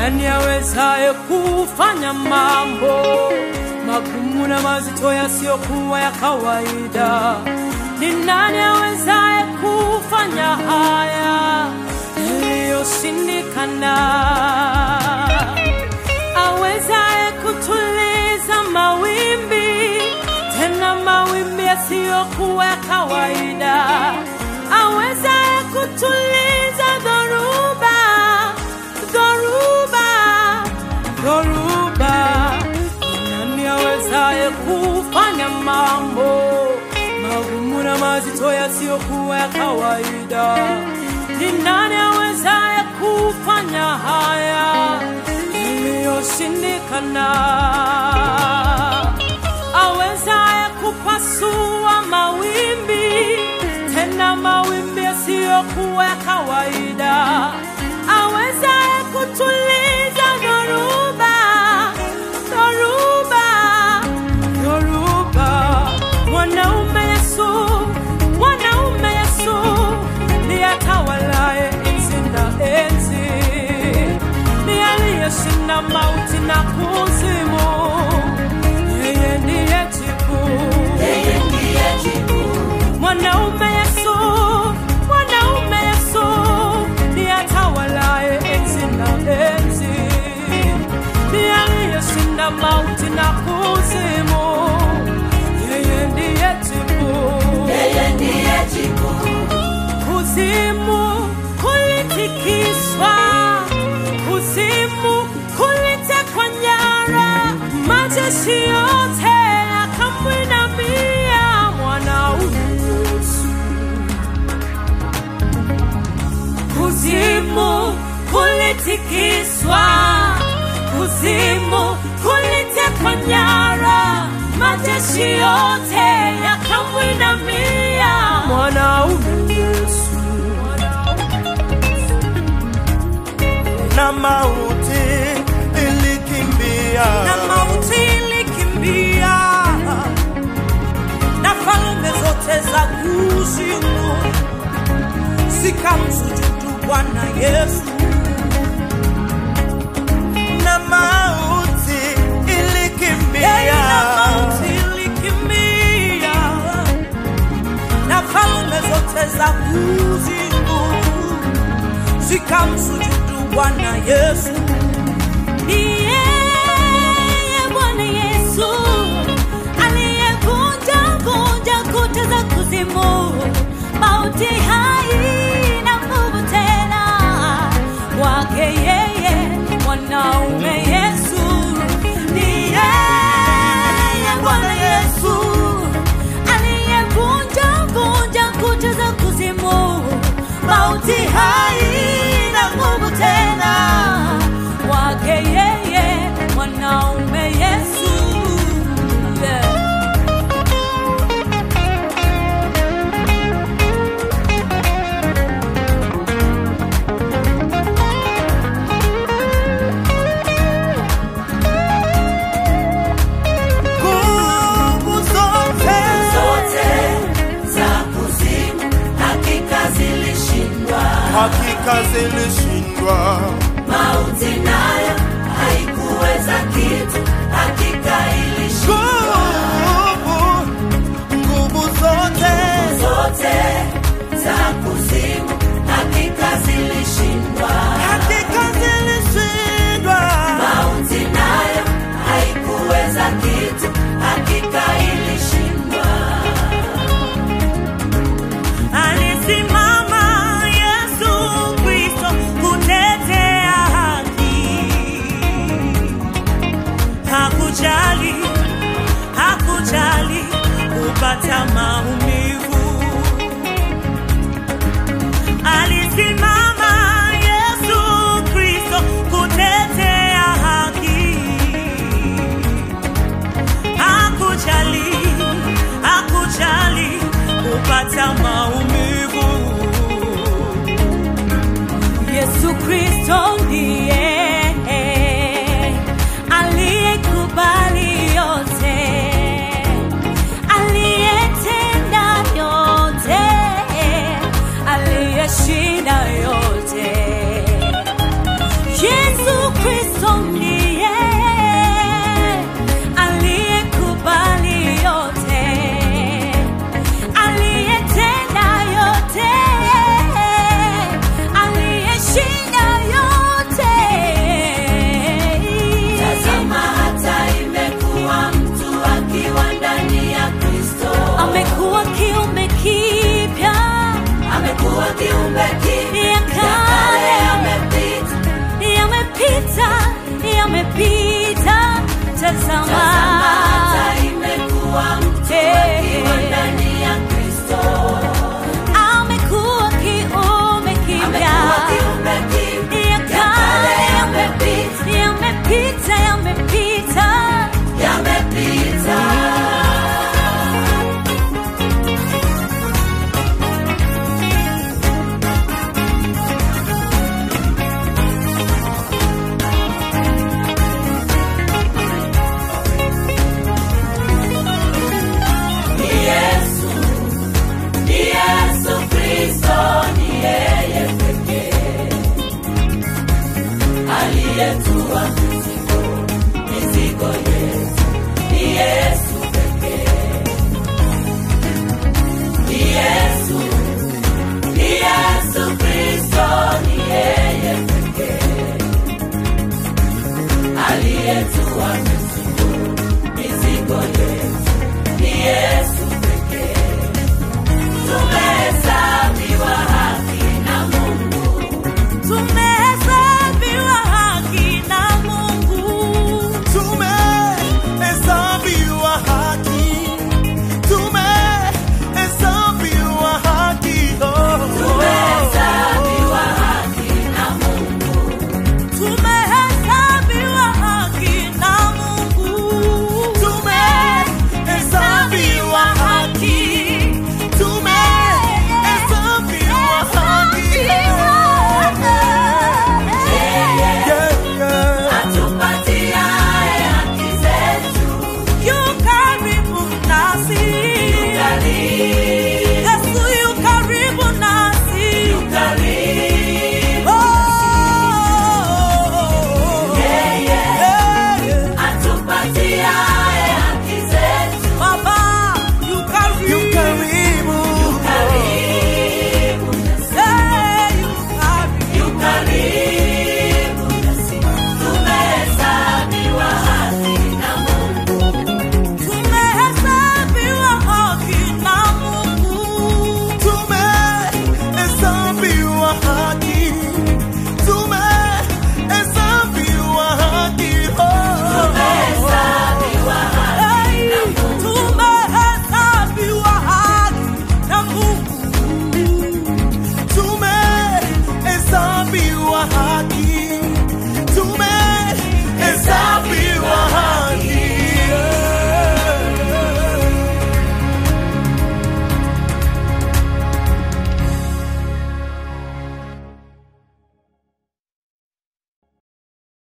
nani awezaye kufanya mambo magumu na mazito yasiyokuwa ya kawaida? Ni nani awezaye kufanya haya yaliyoshindikana? Awezaye kutuliza mawimbi, tena mawimbi yasiyokuwa ya kawaida? Awezaye kutuliza dhoruba, dhoruba, dhoruba. Ni nani awezaye kufanya mambo magumu na mazito yasiyokuwa ya kawaida? Ni nani awezaye kufanya haya iliyoshindikana? Awezaye kupasua mawimbi, tena mawimbi yasiyokuwa ya kawaida? Awezaye kutuliza dhoruba, dhoruba, dhoruba. Mwanaume Yesu, mwanaume Yesu ndiye atawalaye enzi na enzi, ndiye aliyeshinda mauti na kuzimu. Yeye ndiye jibu, Yeye ndiye jibu, mwanaume Yesu, mwanaume Yesu ndiye atawalaye enzi na enzi, ndiye aliyeshinda mauti na kuzimu. Yeye ndiye jibu. yeye ndiye jibu, Kuzimu kulitikiswa, kuzimu kulitekwa nyara, majeshi yote yakamwinamia mwanaume Yesu. Kuzimu kulitikiswa, kuzimu kulitekwa nyara, majeshi yote yakamwinamia mwanaume Yesu. na mauti ilikimbia na mauti ilikimbia na falme zote za kuzimu zikamsujudu Bwana Yesu. na mauti ilikimbia Yeye na mauti ilikimbia na falme zote za kuzimu zikamsujudu Bwana Yesu. Ni yeye Bwana Yesu aliyevunja vunja kuta za kuzimu, mauti haina nguvu tena kwake yeye mwanaume Yesu. Ni yeye Bwana Yesu aliyevunja vunja kuta za kuzimu, mauti haina nguvu tena kwake yeye mwanaume Yesu. Yeah. nguvu zote zote za kuzimu hakika zilishindwa, hakika zilishindwa mauti nayo haikuweza kitu, hakika ilishindwa, nguvu nguvu zote zote za kuzimu hakika zilishindwa, hakika zilishindwa mauti nayo haikuweza kitu, hakika ilishindwa. Alisimama Yesu Kristo kutetea haki. Hakujali, hakujali kupata maumivu. Alisimama Yesu Kristo kutetea haki. Hakujali, hakujali kupata maumivu. Yesu Kristo ndiye aliyekubali yote, aliyetenda ndiye aliyekubali yote, aliyetenda yote, aliyeshinda yote. Tazama hata imekuwa mtu akiwa ndani ya Kristo. Amekuwa kiumbe kipya, Amekuwa kiumbe kipya. ya Ya kale kale yamepita. yamepita, yamepita. Tazama Tazama, hata imekuwa mtu akiwa ndani ya Kristo. amekuwa kiumbe kipya. Amekuwa kiumbe kipya. Ya Ya kale kale yamepita. yamepita, yamepita. Yamepita. Ni Yesu, ni Yesu Kristo, ni yeye pekee aliyetua mizigo, mizigo yetu. Ni Yesu pekee, ni Yesu, ni Yesu Kristo, ni yeye pekee aliyetua mizigo, mizigo yetu. Ni Yesu